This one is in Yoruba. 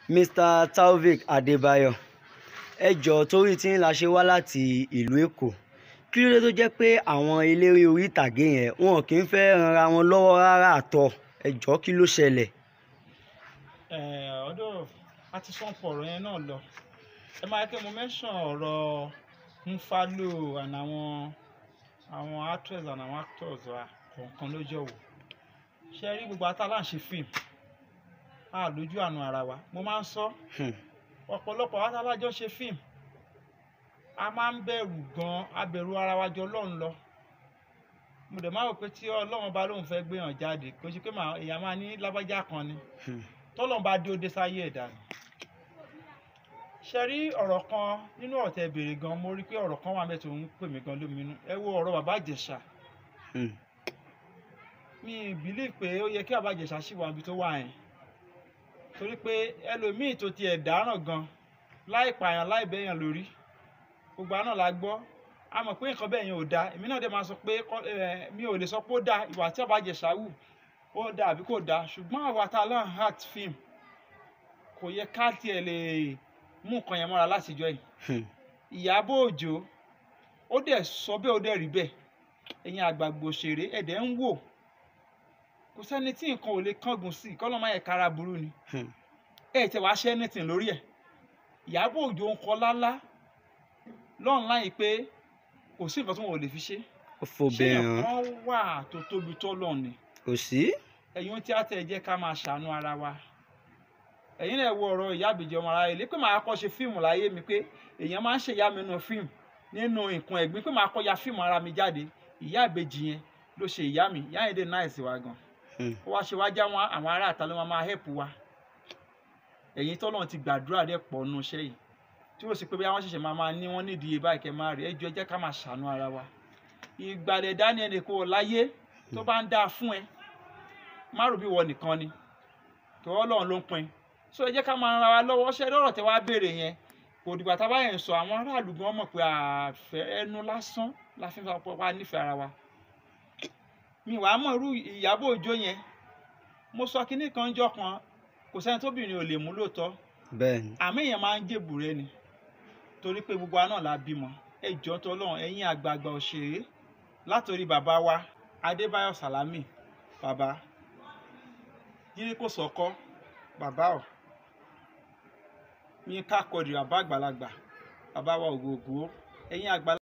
mr taofeek adébáyò ẹ jọ̀ọ́ torí tí la ṣe wá láti ìlú èkó kí ló dé tó jẹ́ pé àwọn eléré orí ìtàgé yẹn wọn kì í fẹ́ ranra wọn lọ́wọ́ rárá àtọ̀ ẹ jọ̀ọ́ kí ló ṣẹlẹ̀. ọdọ a ti sọ pọ̀ ọ̀rọ̀ yẹn náà lọ ẹ máa kẹ́ mo mention ọ̀rọ̀ nfalo and àwọn àwọn actress and àwọn actors wa kọ̀ọ̀kan lójọ́ wò ṣe rí gbogbo atálà ń ṣe fíìmù a lójú àánú ara wa mo máa ń sọ Hmm. ọ̀pọ̀lọpọ̀ àwọn alájọ ṣe fíìmù a máa ń bẹ̀rù gan abẹ̀rù ara wa jọ ọlọ́run lọ mo dẹ̀ máa rò pé tí ọlọ́run bá lóun fẹ́ gbéyàn jáde kò ṣe pé màá- èèyàn máa ní lábájá kan ni Hmm. tọ́lọ́run bá dé ó dé sáyé ẹ̀dá ni ṣe rí ọ̀rọ̀ kan nínú ọ̀rọ̀ tẹ́ béèrè gan mo rí pé ọ̀rọ̀ kan wà mẹ́tò ń pè mí gan lóminú ẹ wo ọ̀rọ̀ bàbá ìjẹ̀ṣà Hmm. mi believe pé ó yẹ kí bàbá ìjẹ̀ṣà ṣì wà níbi tó wà yẹn torí pé ẹlòmíì tó tiẹ̀ dáràn gan láì pààyàn láì bẹ́yàn lórí gbogbo àná la gbọ́ a mọ̀ pé nǹkan bẹ́ẹ̀ yẹn ò dáa èmi náà dẹ̀ máa sọ pé kọ́- eh, mi ò lè sọ pé ó dáa ìwà tí bàbá ìjẹ̀ṣà wù ó dáa àbí kò dáa ṣùgbọ́n àwa tá a lọ́n heart film kò yẹ ká tiẹ̀ lè mú nǹkan yẹn mọ́ra látijọ́ yìí Hmm. ìyábọ̀ òjó ó dẹ̀ sọ bẹ́ẹ̀ ó dẹ̀ rí bẹ́ẹ̀ ẹ̀yin àgbààgbà òṣèré ẹ̀dẹ̀ ń wò kò sẹ́ni tí nǹkan ò lè kángun sí kọ́ ló máa yẹ kára burú ni Hmm. ẹ̀ tẹ̀ wá ṣẹ́ anything lórí ẹ̀ ìyábọ̀ òjó ń kọ lálá lọ́run láyìí pé kò sí nǹkan tí wọn ò lè fi ṣe ó ṣé fòbìnrin nǹkan wà tó tóbi tó lọ ni kò sí. ẹ̀yin tí a tẹ̀ jẹ́ ká máa ṣàánú ara wa ẹ̀yin náà wo ọ̀rọ̀ ìyá àbèjì ọmọ ara ilé pé màá kọ́ ṣe fíìmù láyé mi pé èèyàn máa ń ṣe ìyá mi nínú fíìmù nínú nǹkan ẹ̀gbin pé màá kọ́ ya fíìmù ara mi jáde ìyá àbèjì yẹn ló ṣe ìyá mi ìyá yẹn dé náìsì wa gan Hmm. ó wá ṣe wá já wọn àwọn ará àta ló máa máa hẹ́pù wa ẹ̀yin tọ́lọ́run ti gbàdúrà dẹ̀ pọ̀ nù iṣẹ́ yìí tí ó sì pé bí àwọn ṣẹ̀ṣẹ̀ máa máa ní wọ́n nídìí báyìí kẹ́ máa rí ẹjọ́ ẹ jẹ́ ká máa ṣàánú ara wa ìgbàlẹ̀ daniel kò láyé tó bá ń dáa fún ẹ má rò bí wọ nìkan ni tó ọlọ́run ló ń pin so ẹ jẹ́ ká máa ra wa lọ́wọ́ ṣẹ́ lọ́rọ̀ tẹ́ wá béèrè yẹn kò dìgbà tá a bá yẹn sọ àwọn aráàlú gan mọ̀ pé àfẹ́ ẹnu lásán la fi ń sọ pé wá nífẹ̀ẹ́ ara wa mi wàá mọ̀ irú ìyàbọ̀ òjò yẹn mo sọ kinní kan jọ kan kò sẹ́ni tóbìnrin ò lè mú lóòótọ́ bẹ́ẹ̀ ni. àmì èèyàn máa ń jèbù rẹ ni torí pé gbogbo àná la bímọ ẹ jọ tọlọ́run ẹ̀yin àgbààgbà òṣèré látòrí bàbá wa adébáyọ̀ sàlámì bàbá yíríkò sọkọ bàbá ọ yín ká kọdì bàbá àgbàlagbà bàbá wa ògògó ẹ̀yin àgbàlagbà.